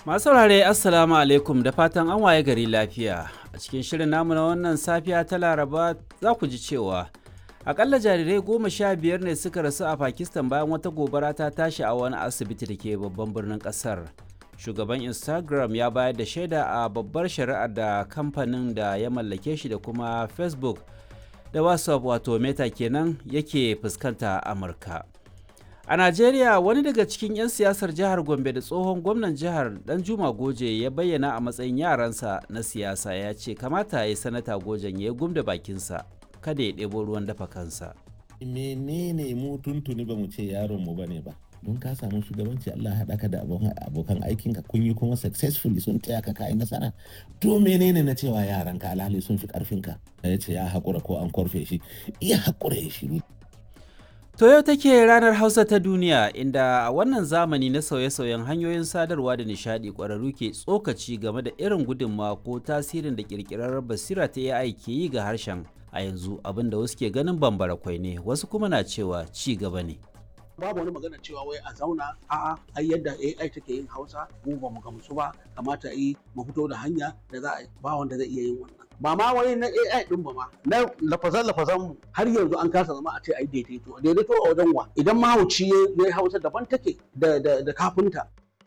Masu saurare Assalamu alaikum da fatan an waye gari lafiya. A cikin shirin namu na wannan safiya ta Laraba za ku ji cewa akalla jarirai goma sha biyar ne suka rasu a Pakistan bayan wata gobara ta tashi a wani asibiti da ke babban birnin kasar. Shugaban Instagram ya bayar da shaida a babbar shari'ar da kamfanin da ya mallake shi da kuma Facebook da WhatsApp wato Meta kenan yake fuskanta a Amurka. A Najeriya wani daga cikin 'yan siyasar jihar Gombe da tsohon gwamnan jihar Danjuma Goje ya bayyana a matsayin yaransa na siyasa ya ce kamata ya yi sanata Gojen ya gumda bakinsa kada ya ɗebo ruwan dafa kansa. menene mu tuntuni ba mu ce yaron mu bane ba don ka samu shugabanci Allah haɗa ka da abokan aikinka kun yi kuma successfully sun taya ka kai nasara to menene na cewa yaran ka alhali sun fi karfinka ya ce ya haƙura ko an korfe shi iya haƙura ya shiru To yau take ranar Hausa ta duniya inda a wannan zamani na sauye-sauyen hanyoyin sadarwa da nishadi ƙwararru ke tsokaci game da irin gudunmawa ko tasirin da ƙirƙirar basira ta AI ke yi ga harshen a yanzu abin da wasu ke ganin bambara kwai ne wasu kuma na cewa ci gaba ne. babu wani magana cewa wai a zauna a'a ai yadda AI take yin Hausa mu ba mu gamsu ba kamata yi mu fito da hanya da za a ba wanda zai iya yin wannan ba ma wani na AI din ba ma na lafazan lafazan mu har yanzu an kasa zama a ce ai daidaito daidaito a wajen wa idan mahauci ya yi Hausa daban take da da da kafinta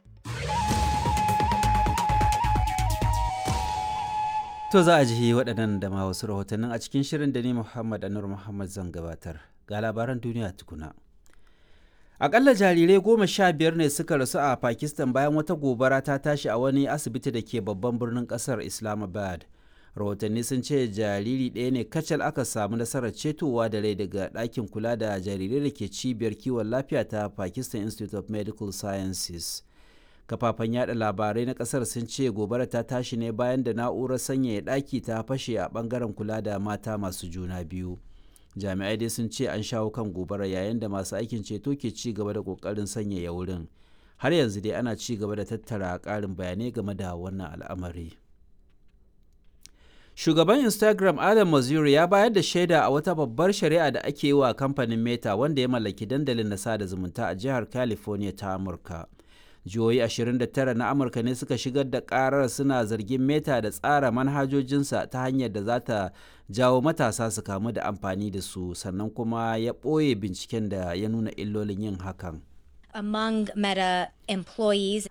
To za a ji waɗannan da ma wasu rahotannin a cikin shirin da ni Muhammad Anur Muhammad zan gabatar ga labaran duniya tukuna. Akalla jarirai goma sha biyar ne suka rasu a Pakistan bayan wata gobara ta tashi a wani asibiti da ke babban birnin kasar Islamabad. Rahotanni sun ce jariri ɗaya ne kacal aka samu nasarar cetowa da rai daga ɗakin kula da jarirai da ke cibiyar kiwon lafiya ta Pakistan Institute of Medical Sciences. Kafafen yada labarai na kasar sun ce gobara ta tashi ne bayan da na'urar sanyaya ɗaki ta fashe a ɓangaren kula da mata masu juna biyu. jami'ai dai sun ce an shawo kan gobara yayin da masu aikin ceto ke ci gaba da kokarin sanyaya wurin har yanzu dai ana ci gaba da tattara karin bayanai game da wannan al'amari shugaban instagram adam mazuri ya bayar da shaida a wata babbar shari'a da ake yi wa kamfanin meta wanda ya mallaki dandalin na sada zumunta a jihar california ta amurka jihohi 29 na amurka ne suka shigar da karar suna zargin meta da tsara manhajojinsa ta hanyar da za ta jawo matasa su kamu da amfani da su sannan kuma ya ɓoye binciken da ya nuna illolin yin hakan among Meta employees.